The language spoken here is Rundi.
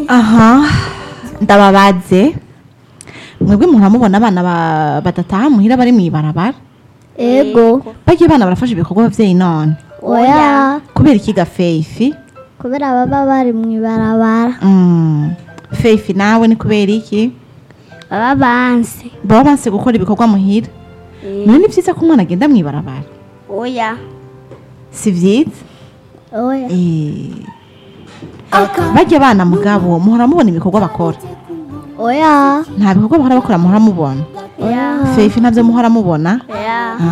aha ndababaze mwebwe muramubona abana ba- badataha muhira bari mw'ibarabara ego bagiye abana barafasha ibikorwa abavyeyi none oya kubera iki gafeifi kubera baba bari mu ibarabara mm. feifi nawe ni kubera iki baba banse baba banse gukora ibikorwa muhira none ni vyiza ko umwana agenda mw'ibarabara oya si vyiza oya Eh. barya abana mugabo muhora mubona ibikorwa bakora oya nta bikorwa bahora bakora muhora mubona oya feifi ntabyo muhora mubona oya